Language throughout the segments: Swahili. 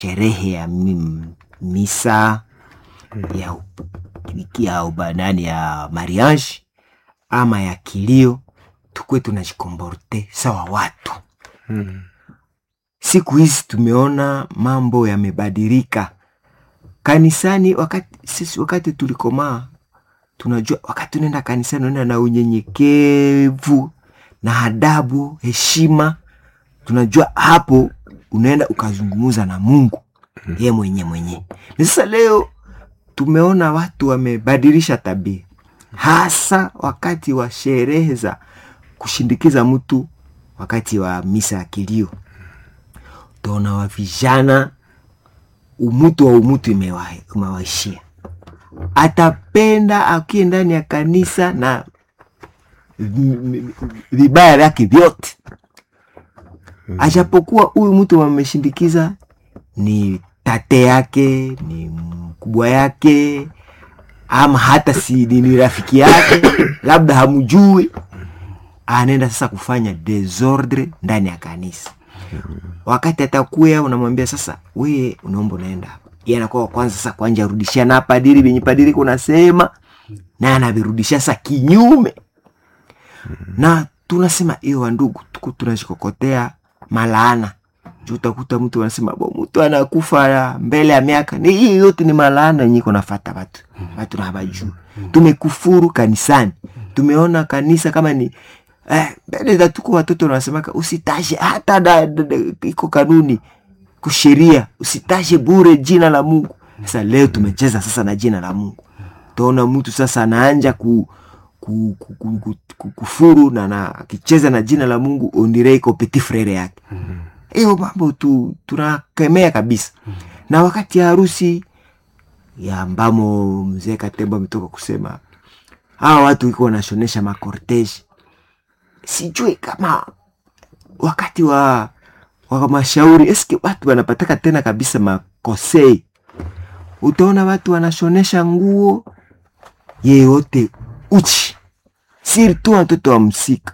sherehe ya mi- misa ya, ya ubanani ya mariage ama ya kilio tukwe tunajikomborte sawa watu Mm. siku hizi tumeona mambo yamebadilika kanisani wakati sisi wakati tulikomaa tunajua wakati unaenda kanisani unaenda na unyenyekevu na adabu heshima tunajua hapo unaenda ukazungumuza na mungu ye mwenye mwenye na sasa leo tumeona watu wamebadilisha tabia hasa wakati wa sherehe za kushindikiza mtu wakati wa misa ya kilio utaona wa vijana umutu wa umutu imewa- imewaishia atapenda akiye ndani ya kanisa na vi- vi- vibaya vyake vyote ajapokuwa huyu mtu wameshindikiza ni tate yake ni mkubwa yake ama hata si ni ni rafiki yake labda hamjui anaenda sasa kufanya desordre ndani ya kanisa wakati atakuya unamwambia sasa weye unaomba unaenda hapa Yeye anakuwa wa kwanza sasa kwanja rudishia na padiri venye padiri kunasema na anavirudishia sasa kinyume na tunasema hiyo wandugu tuku tunashikokotea malaana juu utakuta mtu anasema bo mtu anakufa ya mbele ya miaka ni hii yote ni malaana yenye iko nafata watu watu na habajuu tumekufuru kanisani tumeona kanisa kama ni eh, mbele za tuko watoto wanasemaka usitashe hata da, da, da, iko kanuni kusheria usitashe bure jina la mungu sasa leo tumecheza sasa na jina la mungu taona mtu sasa anaanja ku, ku, ku, ku, ku, ku, kufuru na na akicheza na jina la mungu ondire iko petit frere yake hiyo mambo tu tunakemea kabisa na wakati ya harusi ya ambamo mzee katembo ametoka kusema hawa watu iko wanashonesha makorteji sijui kama wakati wa wa mashauri eske watu wanapataka tena kabisa makosei utaona watu wanashonesha nguo yeyote uchi sirtu watoto wa msika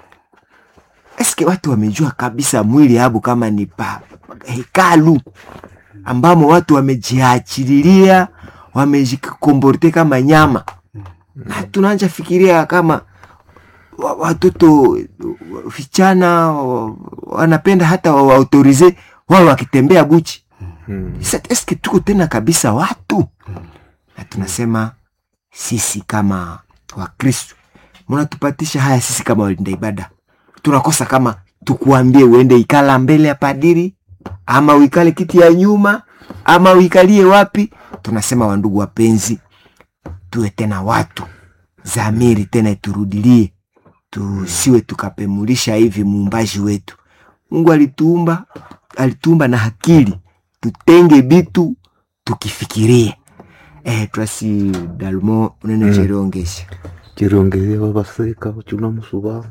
eske watu wamejua kabisa mwili abu kama ni pa hekalu ambamo watu wamejiachililia wamejikomborte kama nyama na tunaanja fikiria kama wa- watoto vichana wa- wanapenda hata waautorize wao wakitembea buchi Mm. Sasa eske tuko tena kabisa watu na tunasema sisi kama wakristu mnatupatisha haya sisi kama walinda ibada tunakosa kama tukuambie uende ikala mbele ya padiri ama uikale kiti ya nyuma ama uikalie wapi tunasema wandugu wapenzi tuwe tena watu zamiri tena iturudilie tusiwe tukapemulisha hivi muumbaji wetu mungu alituumba alituumba na akili tutenge bitu tukifikirie eh, twasi dalmo unene Mm. cherongesha chirongeze vavaseka vachuna musuva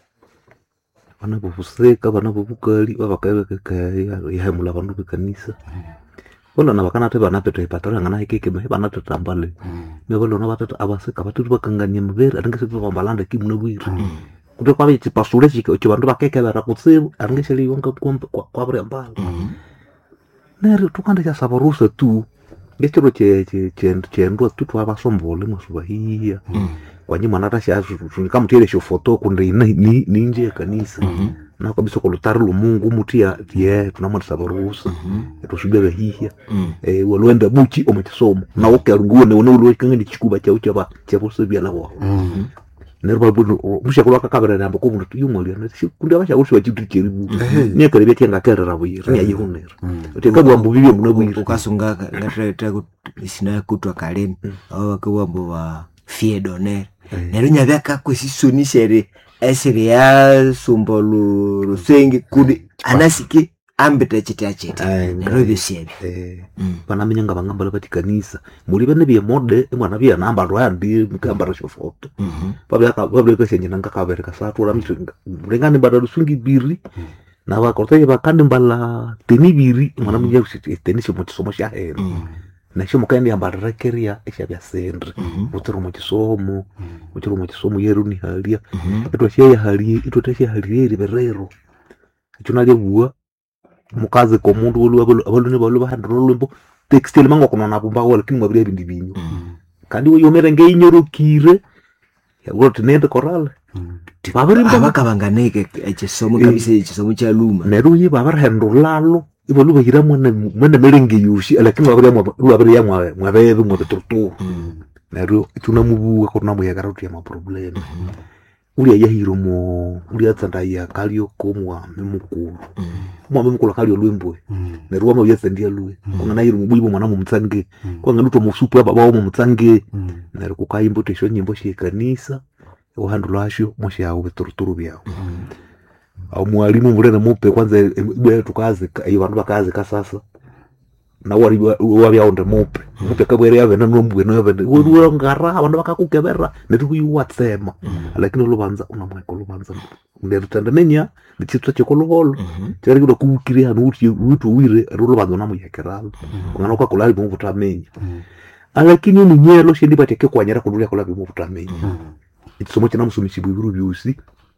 vana vovuseka vana vovukali vavakaevekekayahemula vandu vekanisa volona vakanate vana peto ipataangana ikekeme vanatetambale me volona vatata avaseka vatiri vakangania muveri aringeseti vambalanda kimuna vwiri kuti kwave chipasule chi vandu vakekevera kutsivu aringeseliwanga kwavirembala neri tukanda chasava rusa tu ngechiro chendwa tu twavasombole mwasuvahiya kwanye mwana tashakamutiele shofoto kunde ninje yekanisa na kabisa kolutari lumungu mutia ye tunamwandisa varuhusa etosubia vahihya eh, walwenda buchi omukisomo nawo kerunguone one ulwekangani chikuba chau chava chavosevya wao mushakulu akakavirana amba komundu tuyumwalia kundi avashakusi vachitu cheribu niekerevya tiangakerera vuyiri niayihunera tekabwambu vivye muna vuyiri ukasunga sina kutwa kaleni ao wakiwambo wa fie doner nero nyavyakakwesisonishere esiri ya sumba lu- lusenge kundi anasike ambita chita chita nero vyosyevi Eh, Mm. vanamenyanga vangambala vati kanisa muli vene vye mode mwana vya namba lwandi mkambara shofoto Mhm. vavekashenyenanga kavereka satura mlengani mbala lusungi biri na vakorteye vakandi mbala teni biri mwana mnya teni shomo chisomo sha heno Mm. nasho mukaendi ambalarekeria eshavya sendre Mhm. utiri muchisomo uchiri muchisomo yeru ni halia Mhm. itwasheyahalie itwatashehalieri verero icho nalyevuwa mukazi komundu abaluni balu bahandira olwimbo textile mangwa kunona bumbawo lakini mwabiri ebindi binyu kandi yomere ngeinyorokire yagoti nende korale babirimba abakabanganeke ekisomo kabisa ekisomo kya luma neryo ye babirihenda olalo ibalu bahira mwene mwene merenge yoshi lakini babirya mwabebe mwabituruturu neryo tunamubuga kunamuyekera tuya maproblemu ulia yahiro mo ulia tsandaya kalio komwami mukulu mwami mukulu kalio lwembwe neryo wama uyatsandia lwe kunganahiro mubuibo mwana mumutsange kwanganutwa musupu ababawo mumutsange neryo kukaimba utesho nyimbo shekanisa uhandu lwasho mwashawo bituruturu byawo au mwalimu mulene mupe kwanza ibwe tukazika iyo bandu bakazika sasa na wari wabyaonde mupe mupe kabwere yavene nombwene yavene ngara abandu bakakukebera netikuyiwatsema lakini olubanza unamweka olubanza nerutende nenya nichitwa chekoluholo chari kuda kuukire hanu uti utu wire ru olubanza unamuyekeralo kungana ukakulali muvutamenya lakini omunyelo shendi bateke kwanyera kundu lyakulabi muvutamenya ekisomo kinamusomesibwa ibiru byosi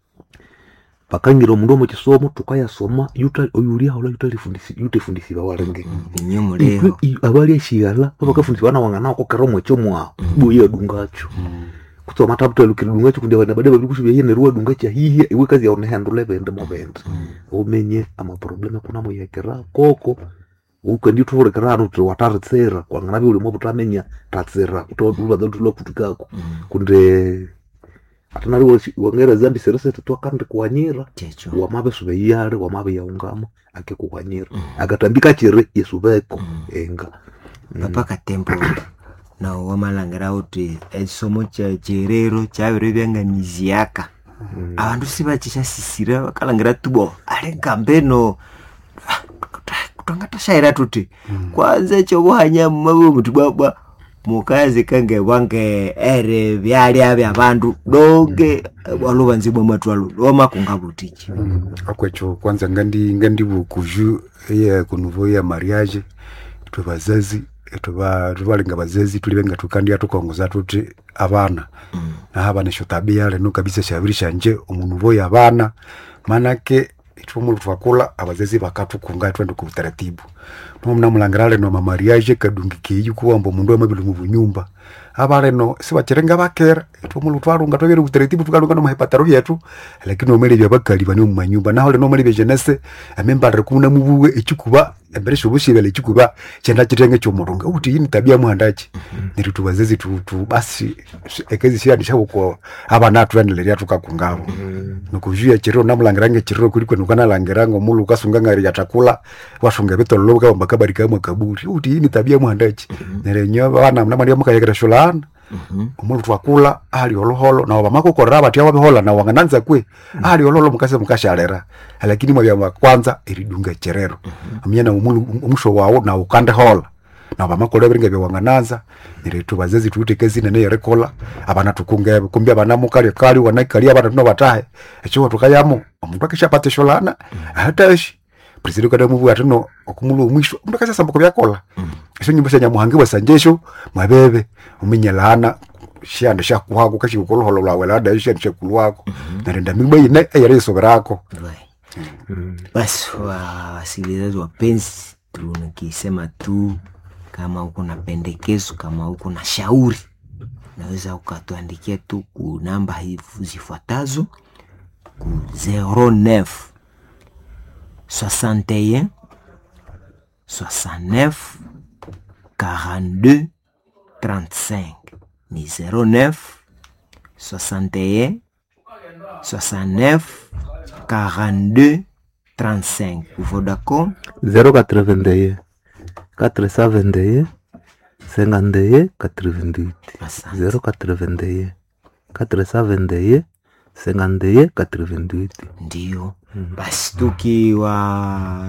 bakangira omundu omu kisomo tukayasoma yuta- oyuliahola yutefundisibwa walenge ninye muleho abali ashighala babakafundisibwa nawangana kokera omwekyo mwawo boye adungacho kutsoma tabutalukira dungacho kundi abana bade babiri kusubya yene ruwa dunga chahihi iwe kazi yaone handule bende mobende umenye amaprobleme kuna muyekera koko ukendi tuhurekera anu tuti wataritsera kwangana bi ulimo butamenya tatsera utolubaza tulo kutukako kunde atanari wangera zambi seresete twakandi kuwanyira checho wamabe sube yale wamabe yaungama ake kuwanyira akatambika chire yesubeko enga papa katempo nawo wamalangirawo uti ekisomo kya kyerero kyabire byanganiziaka abandu sibakishasisira bakalangira tubo ali nkambeno twangatashayira tuti kwanza ekyobuhanya mumabe omuti bwabwa mukazi kange bwange ere byalya byabandu donge walubanzibwa matwalo lwomakunga butiki akwekyo kwanza ngandi ngandi bukuju eye kunuvo ya mariage twe bazazi tuba tubalinga bazazi tulibenga tukandya tukongoza tuti abana naho abana esyo tabia leno kabisa shabiri shanje omunuvo ya abana manake itwomulu twakula abazazi bakatukunga twende ku utaratibu nomnamulangira leno mamariage kadungi keyi kuwamba omundu amabili mu bunyumba aba leno sibachirenga bakera itwomulu twalunga twabere utaratibu tukalunga nomahepataro yetu lakini omelebya bakali bane omu manyumba naho leno omelebya jenese amembalire kuna mubuwe ekikuba embere shobushibele ekikuba kyenda kitenge kyomulunga uti yini tabia muhandaki neri tubazazi tu, tu basi ekezi shiyanishabuko abana tuendelerya tukakungabo nokujuya chiriro namulangirange chiriro kuli kwenu kanalangiranga omulu ukasunga ngari yatakula wasunga bitololo bukabamba kabari kamwe kaburi uti yini tabia muhandaki nerenyo bana mnamwali mukayekera shulana omulu twakula ali oluholo nawo bamakukorera batya wabihola nawo wangananza kwe ali oluholo mukase mukashalera lakini mwabya kwanza eridunga cherero amyana omulu omusho wawo nawo kandehola nawo bamakola biringa byawangananza niretu bazazi tuutekezi nene yerekola abana tukungebe kumbi abana mukali kali wanakali abana tuno batahe ekyo tukayamo omuntu akishapata sholana hatashi president kada mubu atino okumulu omwisho omuntu akashasamba kubyakola esyo nyimbo syanyamuhangi bwasanjesho mwabebe uminyelana shanda shakuhako kashikukoloholo lwawe lada shanda shakulwako narenda migba ine eyere isoberako basi wa- wasikilizaji wapenzi tunakisema tu kama uko na pendekezo kama uko na shauri unaweza ukatuandikia tu ku namba hivi zifuatazo ku 09 61 69 42 35 ni 09 61 69 42 35 pour Vodacom 081 471 51 88 asante 081 471 51 88 ndio basi tukiwa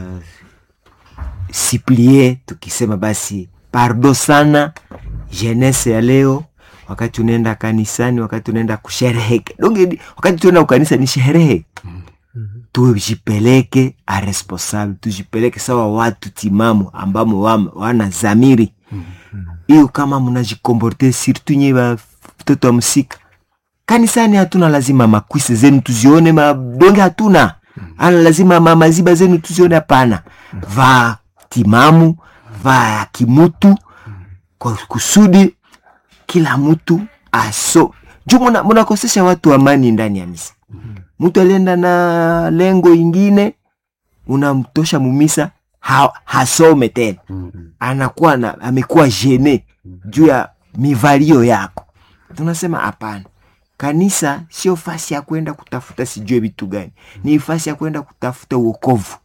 siplie tukisema basi pardo sana jenese ya leo wakati unaenda kanisani wakati unaenda kushereheke donge wakati tuenda kukanisa ni sherehe tujipeleke a responsable tujipeleke sawa watu timamu ambamo wam- wana zamiri hiyo kama mnajikomporte surtout nye watoto wa msika kanisani hatuna lazima makwisi zenu tuzione madonge hatuna ana lazima ma- maziba zenu tuzione hapana vaa timamu vaa ya kimutu kwa kusudi kila mtu aso juu muna- munakosesha watu amani ndani ya misa mtu alienda na lengo ingine unamtosha mumisa ha, hasome tena Mm. anakuwa na amekuwa jene juu ya mivalio yako tunasema hapana kanisa sio fasi ya kwenda kutafuta sijue vitu gani ni fasi ya kwenda kutafuta uokovu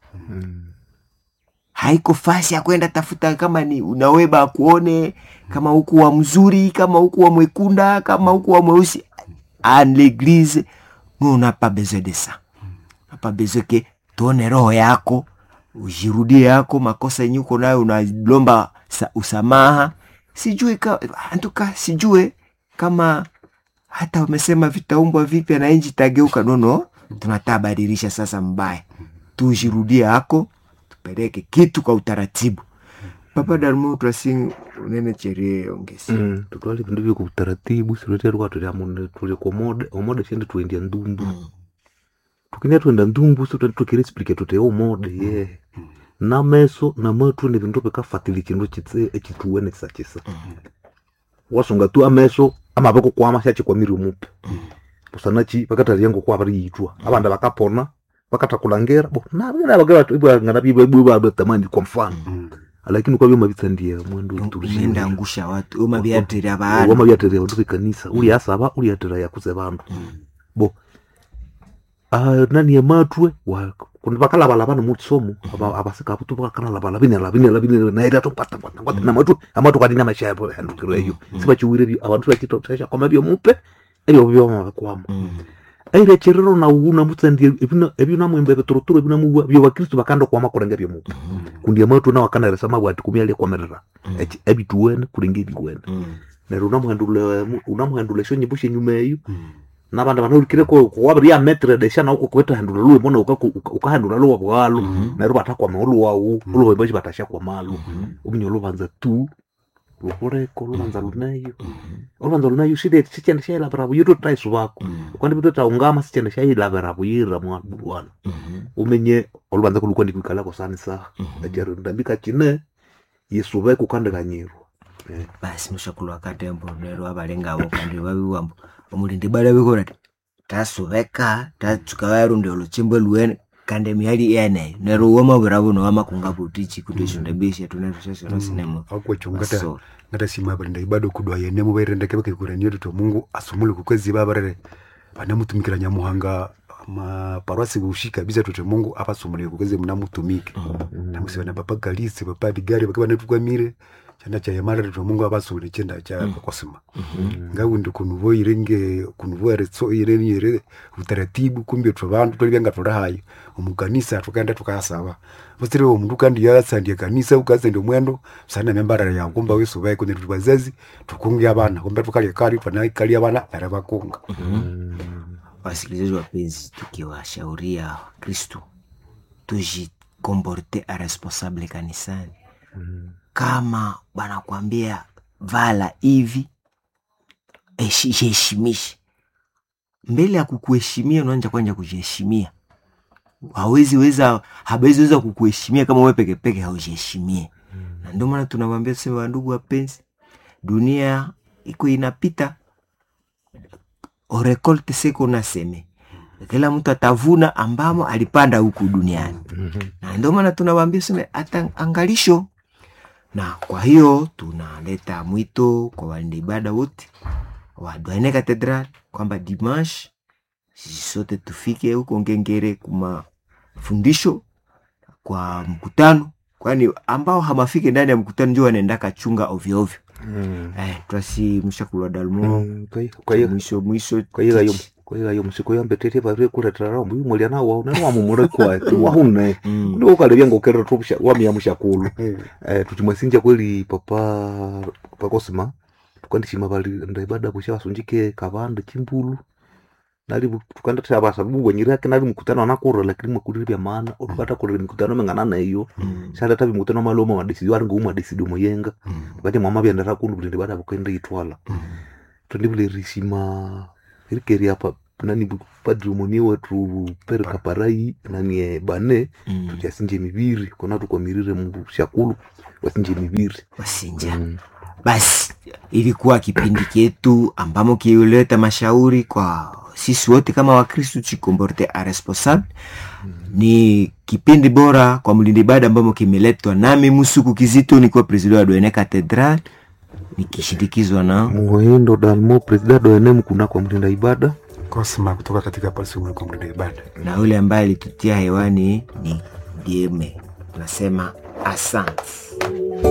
haiko fasi ya kwenda tafuta kama ni unaweba akuone kama huku wa mzuri kama huku wa mwekunda kama huku wa mweusi en l'église nous on n'a pas besoin de ça on n'a pas besoin ke tuone roho yako ujirudie yako makosa yenye uko nayo unalomba sa- usamaha sijue ka, antuka sijue kama hata wamesema vitaumbwa vipya na nchi itageuka nono tunatabadilisha sasa mbaya tujirudie yako tupeleke kitu kwa utaratibu papa dalmo twasing unene cherie ongesi Mm, tutwale vindu vyo kutaratibu sirutere kwa tuli amune tuli kwa mode omode shende tuendia ndumbu tukinia tuenda ndumbu so tukiri explique tute omode ye na meso na matu ni vindu bikafatili chindu chitse echituwene kisa chisa wasonga tu ameso ama bako kwama shachi kwa miri mupe busanachi bakataliango kwa bari yitwa abanda bakapona bakatakulangera bo na bana bagera ibwa ngana bibwa ibwa tamani kwa mfano Mm. lakini kwa byo mabitsandia mwendo unaenda angusha watu umaviatira baana wamavyaterera vandu vekanisa uli asava uli atera yakuze vandu bo ah, nani yamatwe wa- kundi vakalavalava nomutsomo avasika vutu vakanalavala vinela vinela vinela naira topatapata namatu amatu kadina mashapo handukireyo sivachiwire avantu vachitotesha vyomupe evyo vyomavakwama aire cherero na una mutsandia evyo namwembe vetorotoro evyo namuwa vyo vakristu vakanda kwama kurenga vyomupe kundi amatu na wakanaresa mavwati kumialia kwamerera evituwene kurenga eviwene neryo unamuhendula unamuhendula esyo nyimbo shenyuma eyo nabanda banahulukire kuwabiri ya metre desha na uko kweta hendula luwe mbona ukahendula luwa bwalo neryo batakwama oluwawu oluwa bashi batasha kwa malu uminye olubanza tu lukuleko olubanza luneyo olubanza luneyo shide sichende shayilabira buyiro tutaisu bako kwandi bitu taungama sichende shayilabira buyira mwana umenye olubanza kulukwa ndikuikalako sani saha echero ndambika chine yisube kukandikanyirwa basi mushakulwa katembo nero abalengabo kandi babiwambo omulindi bala bikora tasubeka tatsuka warundi oluchimbo luwene kandi emihali yeneyo nero wamabwira buno wamakunga butichi kuti shundabisha tunero shashono sinemo akwecho ngata Basoro. ngata sima barinda ibado kudwa yene mu bairendeke bakikurania tuto mungu asumule kukwezi babarere banamutumikira nyamuhanga maparwasi bushika biza tuto mungu apasumule kukwezi munamutumike namusiba na papa galisi papa digari bakiba natukwamire chanda cha yamara tuto mungu apasumule chenda cha kosima ngawundi kunuvo irenge kunuvo eretso ireni ire utaratibu kumbe twa bantu tolibenga tulahayo omukanisa tukaenda tukayasaba vosire omundu kandi yasandia kanisa ukasendia mwendo sana membarara yangu kumba wesu vai kune tuti bazazi tukunge abana kumbe tukalya kali twanakali abana nare bakunga wasikilizaji wapenzi tukiwashauria kristu tujikomporte aresponsable kanisani kama wanakwambia vala hivi eshi- jiheshimishe mbele ya kukuheshimia unaanja kwanja kujiheshimia hawezi weza hawezi weza kukuheshimia kama wewe peke peke haujiheshimie na ndio maana tunawambia tuseme wandugu wapenzi dunia iko inapita orekolte seko naseme kila mtu atavuna ambamo alipanda huku duniani na ndio maana tunawambia seme hata angalisho na kwa hiyo tunaleta mwito kwa walinda ibada wote wa Douaine Cathedral kwamba dimanche sisi sote tufike huko Ngengere kuma fundisho kwa mkutano, kwani ambao hamafike ndani ya mkutano ndio wanaenda kachunga ovyo ovyo. Eh, twasi mshakulwa dalmo mwisho mwisho kwaiga yo kwaiga yo musiko yambetete bavire kuretera rombo yumolia na wao nero wamumure kwa wahune Mm. ndio ukalebya ngokerera tupsha wamia mushakulu eh tuchimwasinja kweli papa pakosima tukandishima bali ndaibada busha basunjike kabande chimbulu nali bu- tukanda taba sababu wenyira yake nali mkutano anakura lakini mwakulira bya maana ukata kulira mikutano mengana nayo Mm. shala tabi mkutano maloma madesidi wari nguma desidi moyenga Mm. wakati mwama byandara kundu bulindi bada bukende itwala Mm. tondibulirishima irikeri apa nani padri umoni wetu pere kaparai nani eh, bane Mm. tutyasinje mibiri kona tukwamirire mu shakulu wasinje mibiri wasinja Mm. basi ilikuwa kipindi chetu ambamo kiuleta mashauri kwa sisi wote kama wakristu chikomborte a responsable ni kipindi bora kwa mlindi ibada ambamo kimeletwa nami musuku kizito nikiwa president wa doene catedral nikishindikizwa na muhindo dalmo presida doenem kuna kwa mlinda ibada Cosma kutoka katika Palestina kwa mlinda ibada. na yule ambaye alitutia hewani ni dieme tunasema asante